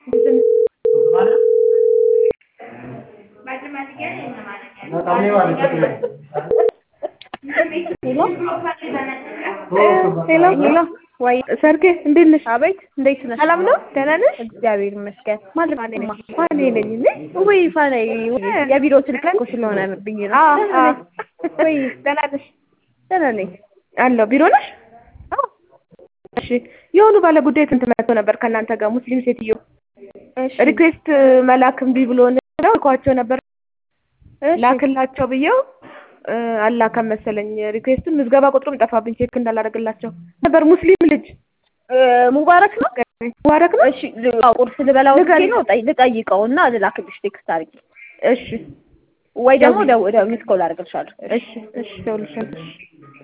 ሄሎ ሄሎ ወይ ሰርጌ እንዴት ነሽ? አቤት እንዴት ነሽ? ሰላም ነው? ደህና ነሽ? እግዚአብሔር ይመስገን። ማለት ማን ነሽ? ማን ነኝ እኔ? ወይ ፋናይ የቢሮ ስልክ እኮ ስለሆነ ብኝ ነው። አዎ አዎ። ወይ ደህና ነሽ? ደህና ነኝ። አለሁ። ቢሮ ነሽ? እሺ። የሆኑ ባለ ጉዳይ ስንት መጥቶ ነበር ከእናንተ ጋር ሙስሊም ሴትዮ እሺ ሪኩዌስት መላክ እምቢ ብሎ ነው ልኳቸው ነበር እሺ ላክላቸው ብዬው እ አላከም መሰለኝ ሪኩዌስቱን ምዝገባ ቁጥሩም ጠፋብኝ ቼክ እንዳላደርግላቸው ነበር ሙስሊም ልጅ እ ሙባረክ ነው። ሙባረክ ነው እሺ ል- አዎ፣ ቁርስ ልበላው ንገሪ። ነው ጠይ- ልጠይቀውና ልላክልሽ ቴክስት አድርጊ እሺ ወይ ደግሞ ደው- ደው- ሚስ ኮል አድርግልሻለሁ። እሺ እሺ ደውልልሻለሁ